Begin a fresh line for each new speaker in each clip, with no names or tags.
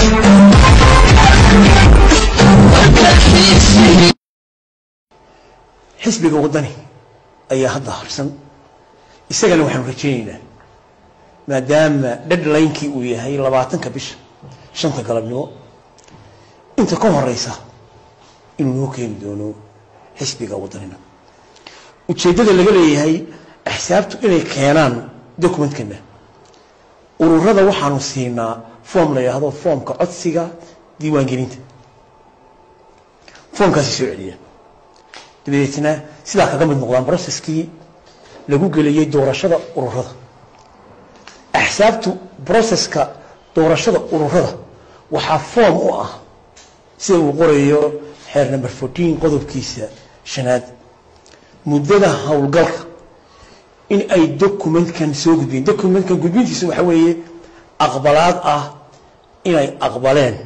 xisbiga waddani ayaa hadda harsan isagana waxaanu rajaynaynaa maadaama deadlinekii uu yahay labaatanka bisha shanta galabnimo inta ka horeysa inuu noo keeni doono xisbiga waddanina ujeeddada laga leeyahay axsaabtu inay keenaan documentkana ururada waxaanu siinaa form la yidhaahdo foomka codsiga diiwaangelinta foomkaasi soo celiya dabadeetna sidaa kaga mid noqdaan broceskii lagu geliyey doorashada ururada axsaabtu broceska doorashada ururada waxaa foom u ah sida uu qorayo xeer number fourteen qodobkiisa shanaad muddada howlgalka in ay documentkan soo gudbiyeen documentkan gudbintiisa waxaa weeye aqbalaad ah inay aqbaleen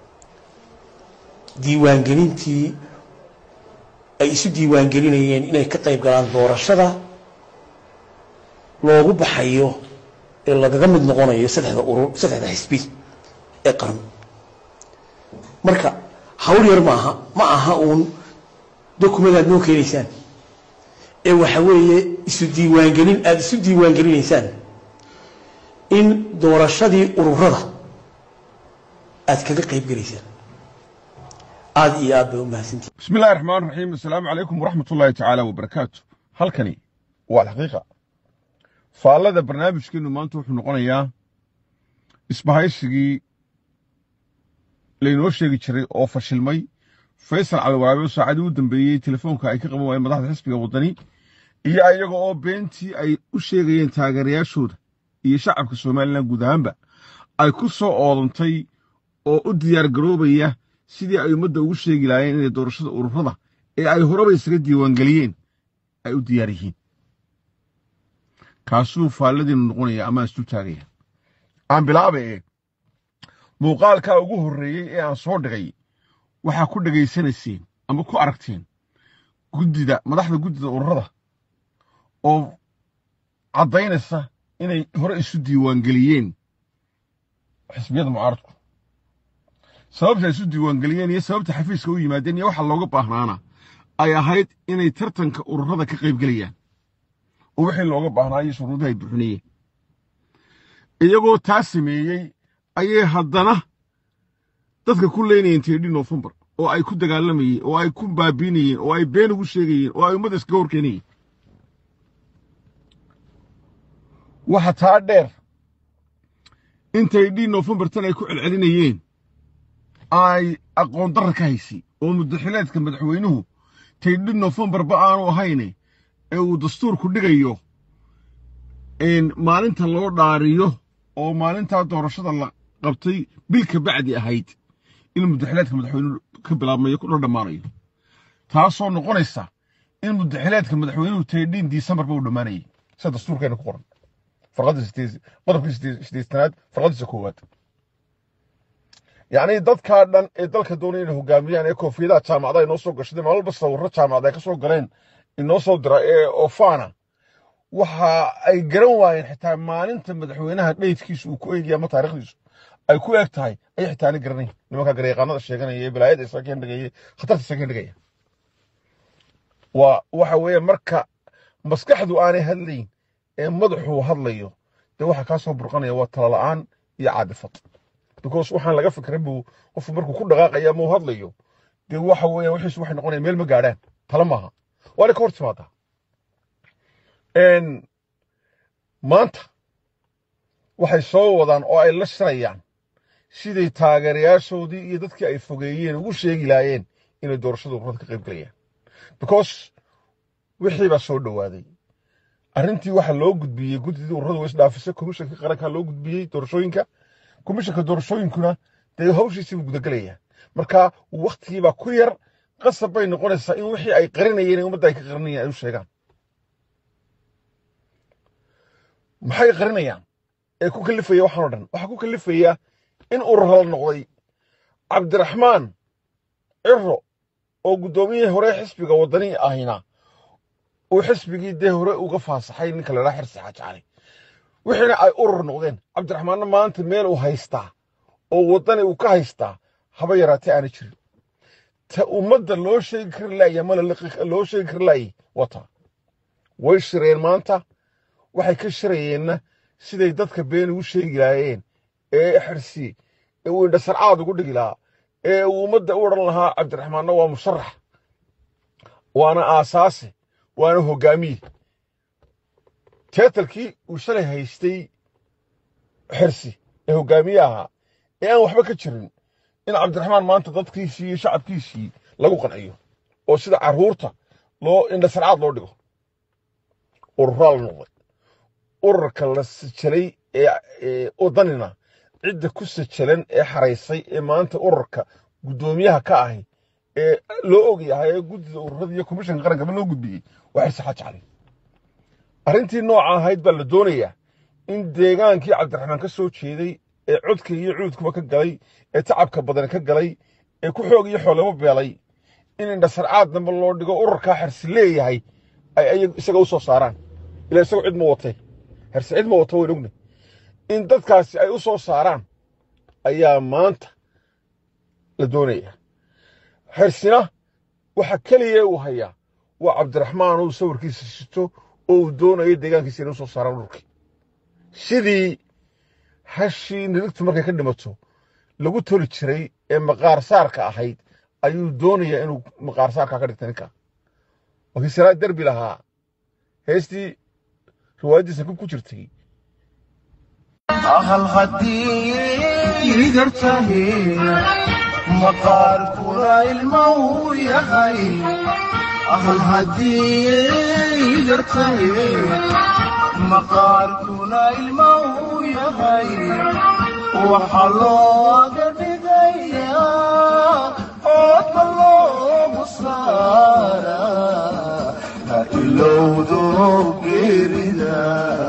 diiwaangelintii ay isu diiwaangelinayeen inay ka qayb galaan doorashada loogu baxayo ee lagaga mid noqonayo saddexda urur saddexda xisbi ee qaran marka hawl yar maaha ma aha uun document aad noo keenaysaan ee waxa weeye isu diiwaangelin aada isu diiwaangelinaysaan in doorashadii ururada aad kaga qayb gelaysaan aada iyo aad bay u mahadsantihi
بسم الله الرحمن الرحيم السلام عليكم ورحمة الله تعالى وبركاته halkani waa alxaqiiqa faallada barnaamijkeenu maanta wuxuu noqonayaa isbahaysigii laynoo sheegi jiray oo fashilmay faysal caliwaraabe oo saacadii u dambeeyey telefoonka ay ka qaban waayeen madaxda xisbiga waddani iyo ayaga oo beentii ay u sheegayeen taageerayaashooda iyo shacabka somalilan guud ahaanba ay ku soo oodantay oo u diyaar garoobaya sidii ay ummadda ugu sheegi lahaayeen inay doorashada ururada ee ay horeba isaga diiwaangeliyeen ay u diyaar yihiin kaasuu faalladiinu noqonaya ama isu taagaya aan bilaaba ee muuqaalkaa ugu horreeyey ee aan soo dhigay waxaa ku dhegaysanayseen ama ku aragteen guddida madaxda guddida ururada oo caddaynaysa inay hore isu diiwaangeliyeen xisbiyada mucaaradku sababta ay isu diiwaangeliyeen iyo sababta xafiiska u yimaadeen iyo waxa looga baahnaana ay ahayd inay tartanka ururada ka qaybgelayaan oo wixii looga baahnaayo shuruudaha ay buxinayeen iyagoo taa sameeyey ayay haddana dadka ku leynayeen teedhi nofembar oo ay ku dagaalamayeen oo ay ku baabiinayeen oo ay been ugu sheegayeen oo ay ummadda iskaga horkeenayeen waxa taa dheer intay dhi nofembar tan ay ku celcelinayeen ay aqoon darra ka haysay oo muddaxileedka madaxweynuhu taydhi nofembarba aanu ahayne ee uu dastuurku dhigayo maalinta loo dhaariyo oo maalintaa doorashada la qabtay bil ka bacdi ahayd in muddaxileedka madaxweynuhu ka bilaabmayo kuna dhammaanayo taasoo noqonaysa in muddaxileedka madaxweynuhu taydhiin disembarba uu dhammaanayay sida dastuurkeena ku qoran qodobkii sideestanaad farqadiisa koowaad yacni dadkaa dhan ee dalka doonaya inay hogaamiyaan ee koofiyadaha jaamacada inoo soo gashadeen maalba sawirro jaamacada ay ka soo galeen inoo soo dira ee ofaana waxa ay garan waayeen xitaa maalinta madaxweynaha dheydkiisu uu ku eegaya ama taarikhdiisu ay ku eeg tahay ay xitaa ani garanayn nimanka gareeqaanada sheeganaya ee balaayada isaga kendhigaya khatarta isaga kendhigaya waa waxa weeye marka maskaxdu aanay hadlayn ee madaxuu hadlayo dee waxa kaa soo burqanaya waa talala'aan iyo caadifad because waxaan laga fikrin buu qofku markuu ku dhaqaaqaya ama uu hadlayo dee waxa weeyaan wixiisu waxay noqonaya meel ma gaadhaan tala maaha waana ka hor timaadaa maanta waxay soo wadaan oo ay la shirayaan siday taageerayaashoodii iyo dadkii ay fogeeyeen ugu sheegi laayeen inay doorashada ururada ka qayb galayaan because wixii baa soo dhowaaday arrintii waxa loo gudbiyey guddidii ururada way isdhaafisay komishanka qaranka loo gudbiyey doorashooyinka komishanka doorashooyinkuna dee hawshiisiibuu gudagelayaa marka waktigiibaa ku yar qasab bay noqonaysaa in wixii ay qarinayeen ummadda ay ka qarinayeen ay u sheegaan maxay qarinayaan ee ku kalifaya waxaan o dhan waxaa ku kalifaya in urur la noqday cabdiraxmaan ciro oo guddoomiyihii hore xisbiga waddani ahina uu xisbigii dee hore uga faasaxay ninka ladhaa xirsi xaajacali wixiina ay urur noqdeen cabdiraxmaanna maanta meel uu haystaa oo waddani uu ka haystaa haba yaraatee aana jirin ta ummadda loo sheegi kari laaya mana loo sheegi kari laayay wata way shireen maanta waxay ka shirayeenna siday dadka been ugu sheegi laayeen ee xirsi ee uu indhasarcaad ugu dhigi lahaa ee uu ummadda u odhan lahaa cabdiraxmaanna waa musharax waana aasaase waana hoggaamiye teetalkii uu shalay haystay xirsi ee hoggaamiye ahaa ee aan waxba ka jirin in cabdiraxmaan maanta dadkiisii iyo shacabkiisii lagu qanciyo oo sida carruurta loo indhasarcaad loo dhigo ururaa la noqday ururka la sajalay ee wadanina cidda ku sajalan ee xaraysay ee maanta ururka guddoomiyaha ka ahi ee loo og yahay ee guddida ururada iyo komishanka qarankaba loo gudbiyey waxay saxa jeclay arrintii nooca ahayd baa la doonayaa in deegaankii cabdiraxmaan ka soo jeeday ee codka iyo cuudkuba ka galay ee tacabka badan ka galay ee ku xoog iyo xoolaba beelay in indhasarcaad dambe loo dhigo ururkaa xersi leeyahay ay isaga u soo saaraan ilaa isagu cid ma watay xersi cid ma wato wayn ogna in dadkaasi ay u soo saaraan ayaa maanta la doonayaa xersina waxa keliya uu hayaa waa cabdiraxmaan uu sawirkiisa sito oo uu doonayo deegaankiisa inay u soo saaraan ururkii sidii hashii niligtu markay ka dhimato lagu toli jiray ee maqaar saarka ahayd ayuu doonayaa inuu maqaar saarka ka dhigta ninka wakii salaa derbi lahaa heestii riwaayaddiisa ku jirtay
ahal haddii gartahe maqaarkuna ilma uu yahay ahal haddii gartahe maqaarkuna ilma uu yahay waxaa looga dhigayaa oodka loogu saara ha ilowdo geerida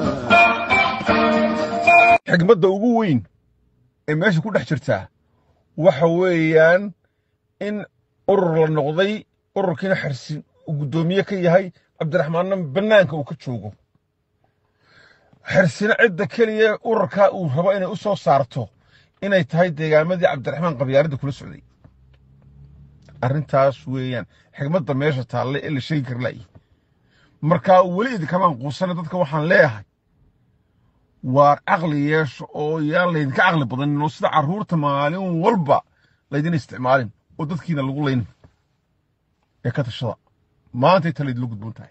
xigmadda ugu weyn ee meesha ku dhex jirtaa waxa weeyaan in urur la noqday ururkiina xersi uu guddoomiye ka yahay cabdiraxmaanna bannaanka uu ka joogo xersina cidda keliya ururkaa uu rabo inay u soo saarto inay tahay deegaamadii cabdiraxmaan qabyaaradda kula socday arrintaas weeyaan xigmadda meesha taalle ee la sheegi kar la'yi markaa weli idinkamaan quusana dadka waxaan leeyahay waar caqli yeesho oo yaan laydinka caqli badanin oo sida carruurta maalin walba laydin isticmaalin oo dadkiina lagu laynin ee ka tashada maantay talaydinla gudboon tahay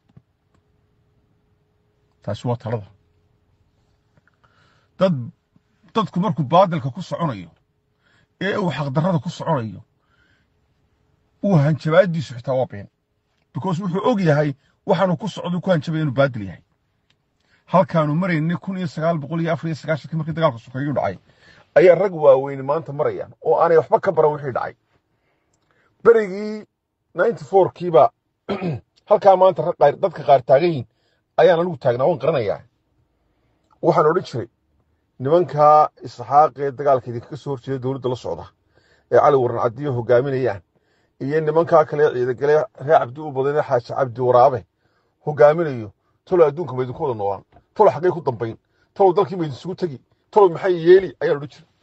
taasi waa talada dad dadku markuu baadilka ku soconayo ee uu xaqdarrada ku soconayo uu hanjabaadiisu xitaa waa been because wuxuu og yahay waxaanuu ku socdo ku hanjabaya inuu baadil yahay halkaanu maraynay kun iyo sagaal boqol iyo afar iyo sagaashankii markii dagaalka sokeeyu dhacay ayaa rag waaweyni maanta marayaan oo aanay waxba ka baran wixii dhacay berigii ninety fourkiiba halkaa maanta dadka qaar taagan yihin ayaan anigu taagnaa waan qaranayaa waxaan odhan jiray nimankaa isxaaqee dagaalka idinkaga soo horjeeda dowladda la socda ee cali waran cadiyo hogaaminayaan iyo nimankaa kale ciidagale reer cabdi u badan xaaji cabdi waraabe hogaaminayo talow adduunka ma idinku wada noolaan talow xaggay ku dambayn talow dalkii ma idinsugu tegi talow maxay yeeli ayaan odhan jiray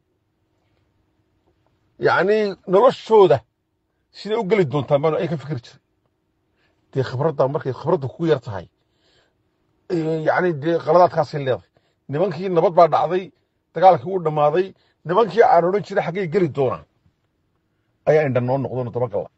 yacnii noloshooda siday u geli doontaan baanu ay ka fikri jiray dee khibradda markay khibradda kugu yar tahay yacni dee qaladaadkaasay leedahay nimankii nabad baa dhacday dagaalkii wuu dhammaaday nimankii aan odhan jiray xaggay geli doonaan ayaa indha noo noqdoona dabagalla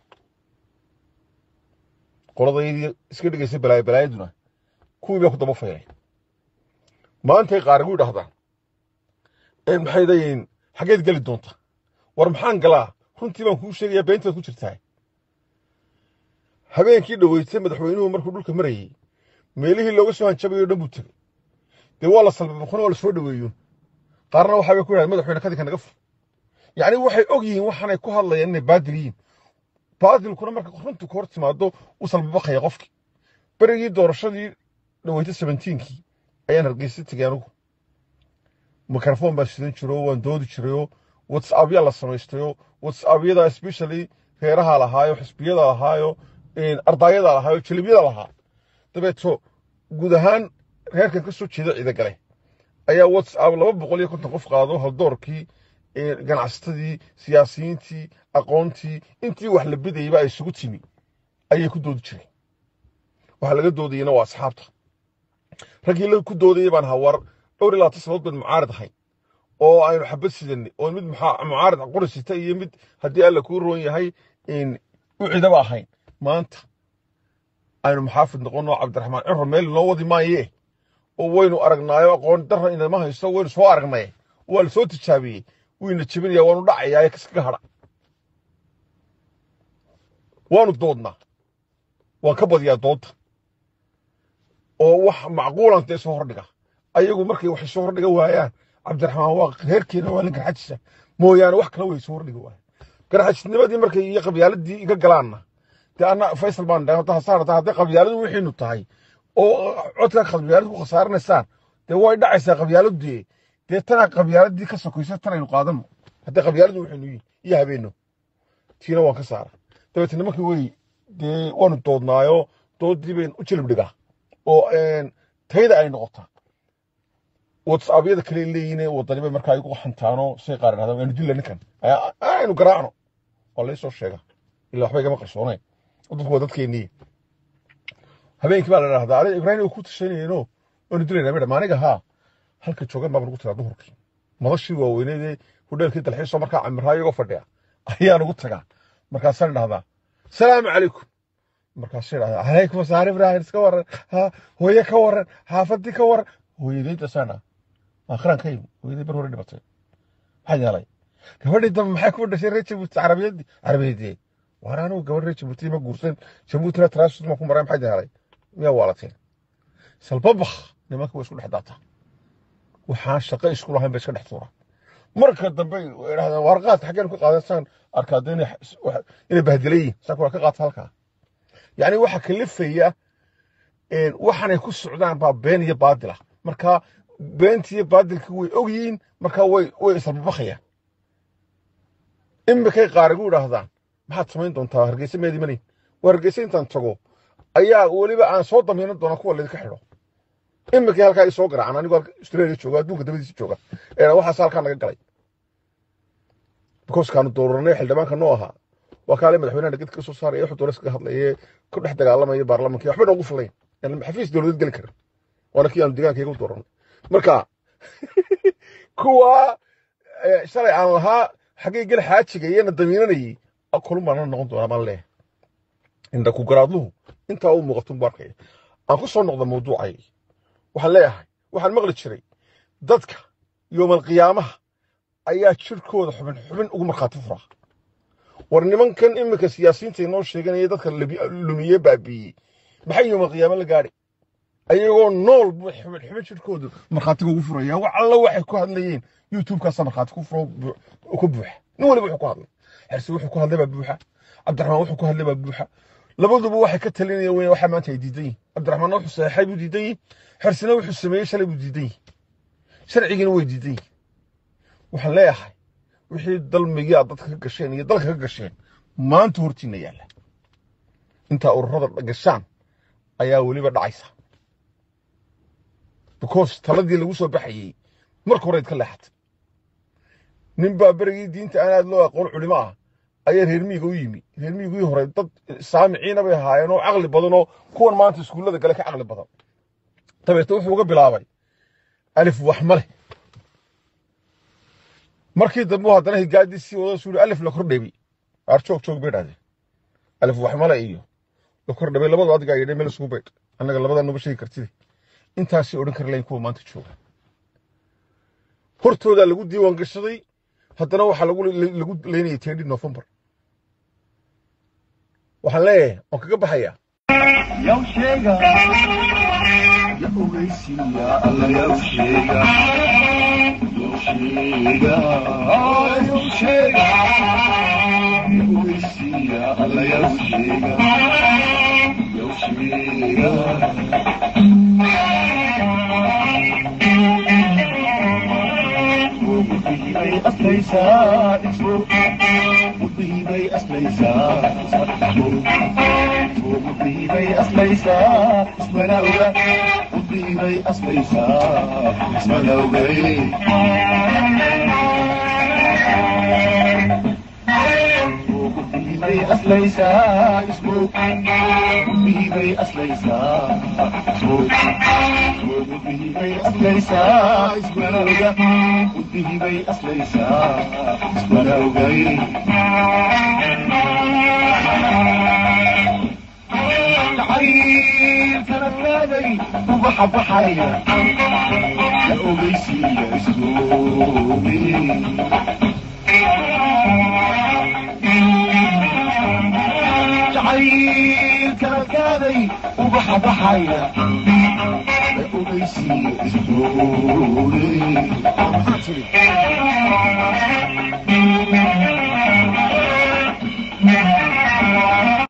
qoladaydii iska dhigaysa balaayo balaayaduna kuwii baa ku daba faylay maantay qaarigu idhahdaan maxay dayiin xaggeed geli doonta war maxaan galaa runtii baan kuu sheegayaa beenteed ku jirtaa habeenkii dhoweysay madaxweynuhu markuu dhulka marayey meelihii looga soo hanjabayo dhan buu tegey dee waa la salbabaqona waa la soo dhoweeyoon qaarna waxaa bay ku yidhahdeen madaxweyne kadinka naga fur yacni waxay og yihiin waxaanay ku hadlayaan inay baadil yihiin baadilkuna marka runtu ka hor timaado u salbabaqaya qofkii berigii doorashadii dhaweyta sebentiinkii ayaan hargeysa tegey anigu mikrofon baan sidan jiro waan doodi jirayoo whatsappya la samaystayoo whatsappyada especially reeraha lahaayo xisbiyada lahaayo ardaayada lahaayo jelibyada lahaa dabeeto guud ahaan reerkan ka soo jeeda ciida gale ayaa whatsapp laba boqol iyo konton qof qaado haldoorkii ganacsatadii siyaasiyiintii aqoontii intii wax la bidayba ay isugu timi ayay ku doodi jireen waxa laga doodayena waa asxaabta raggii la ku doodayay baan hawar dhowr iyo labaatan sanadood baan mucaarid ahayn oo aynu xabad sidanay oo mid mucaarid qori sita iyo mid haddii alla kuu roon yahay u cidaba ahayn maanta aynu maxaafid noqono cabdiraxmaan ciro meel noo wadi maaye oo waynu aragnaayo aqoon darra inama haysto waynu soo aragnay waa la soo tijaabiyey wayna jebinaya waanu dhacayaa kaskaga hadha waanu doodnaa waan ka badiyaa doodda oo wax macquulan dee soo hordhiga ayagu markay wax soo hordhiga waayaan cabdiraxmaan waa reerkeena waa nin garxajisa mooyaane wax kale way soo hordhiga waayaan garxajisnimadii markay iyo qabyaaladii iga galaanna dee anna faysal baan dhahay hadda hasaarata hadday qabyaaladu wixiinu tahay oo codka qabyaalad ku khasaaranaysaan dee way dhacaysaa qabyaaladii dee tanaa qabyaaladii ka sokaysa tanaynu qaadano hadday qabyaaladu wixiinu yihin iyo habeenno tiina waan ka saara dabeetna markii way dee waanu doodnaayo doodii bayn u jilib dhigaa oo tayda ay noqotaa whatsappyada kale leeyihin wadaniba markaa igu xantaano say qaar idhahdaa waanu dilla ninkan aynu garaacno waa laysoo sheega ilaa waxba igama qarsoonayn dadku waa dadkeennii habeenkii baa la idhahdaa adiga ibraahim oo ku tashanayno waanu dilaynaa midha maaniga haa halka joogan baa nagu tagaa duhurkii madashii waaweyneedee hudheelkii dalxiisoo markaa camiraayo iyagoo fadhiya ayaan ugu tagaa markaasaan idhahdaa salaamu calaykum markaasuu idhahdaa calaykum asaar ibraahim iska waran ha hooye ka waran xaafadii ka waran hooyadeydasaan ah akhiraan ka yimi hooyaday bar hore dhibatay maxaa yeelay gabadhii dambe maxay ku dhashay reer jabuuti carabiyadii carabiyadeed waan anigu gabadh reer jabuuti ma guursan jabuutina transit ma ku maray maxay yeelay miyaa waalateen salbabakh nimanka way isku dhex daataa waxaan shaqo isku lahayn bay iska dhex tuuraan marka dambe idhahdaan warqaad xaggeen ka qaadaysaan arkaada inay bahdilayiin saaka waa ka qaata halkaa yacni waxa kalifaya waxaanay ku socdaan baa been iyo baadil ah marka beentii iyo baadilkii way ogyihiin marka way way isarbabakayaan imikay qaar igu idhaahdaan maxaad samayn doontaa hargeysa meedi manayn waa hargeysa intaan tago ayaa weliba aan soo damiinan doonaa kuwa laydinka xidho imikay halkaa i soo garacan anigoo australia jooga adduunka dabadiisa jooga ee waxaas halkaa naga galay because kaanu dooranay xildhibaanka noo ahaa waa kaale madaxweynaha nagad ka soo saaraya wuxuu doona iskaga hadlaye ku dhex dagaalamaya baarlamaanka waxba noogu filayn xafiis dowladeed geli karin waana kii aanu deegaankayga u dooranay marka kuwa shalay aan lahaa xaggay gel xaajiga iyana damiinanayay kulun baana noqon doonaa baan leeyahay indha ku garaadluhu intaa u muuqatun buu arkaya aan ku soo noqda mawduucay waxaan leeyahay waxaan maqli jiray dadka yoomal qiyaamaha ayaa jirkooda xubin xubin ugu markhaati furaa war nimankan iminka siyaasiyiinta inoo sheeganaya dadka lumiye baabiiyey maxay yoomal qiyaamo la gaadhay ayagoo nool buu xubin xubin jirkoodu markhaatiga ugu furaya wax alla waxay ku hadlayeen youtubekaasa markhaati ku furo ku buuxa nin waliba wuxuu ku hadlay xersi wuxuu ku hadlay baa buuxa cabdiraxmaan wuxuu ku hadlay baa buuxa labaduba waxay ka talinayaan wey waxa maanta ay diidan yihin cabdiraxmaanna wuxuu saxeexay buu diidan yihin xersina wuxuu sameeyey shalay buu diidan yihin sharcigiina way diidan yihin waxaan leeyahay wixii dalmigii aad dadka ka gasheen iyo dalka ka gasheen maanta hortiina yaalla intaa ururada gashaan ayaa weliba dhacaysa because taladii lagu soo baxayey marka horeyd ka leexatay nin baa berigii diinta aan aad loo aqoon culimo ah ayaa reer miyiga u yimi reer miyigii hore dad saamiciina bay ahaayeen oo caqli badan oo kuwan maanta iskuullada gale ka caqli badan dabeetna wuxuu uga bilaabay alif wax ma leh markii dambe haddana higaadii sii wada suuri alif la kordhabay aar joog joog bay dhahdeen alif wax male iyo la kordhabay labadu adigaa yidhay meel isugu baydh annaga labadaa noba sheegi kartide intaasay odhan kari lahayn kuwa maanta jooga hortoodaa lagu diiwaan gashaday haddana waxaa lagu lagu leynayay teedhi novembar waxaan leeyahay waan kaga baxayaa
yaw sheega ya ogeysiiya alla yaw sheega yaw sheega yaw sheega ya ogeysiiya alla yaw sheega yaw sheega bay aslaysaa ismo mudbihii bay aslaysaa ismo mudbihii bay aslaysaa ismana oga dhiibay aslaysaa ismalowgay dhiibay aslaysaa ismoog dhiibay aslaysaa ismoog dhiibay aslaysaa ismalowga dhiibay aslaysaa ismalowgay jacaylkana qaaday ubaxa baxaya la ogeysiiya isoobi jacaylkana qaaday ubaxa baxaya la ogeysiiya isoobi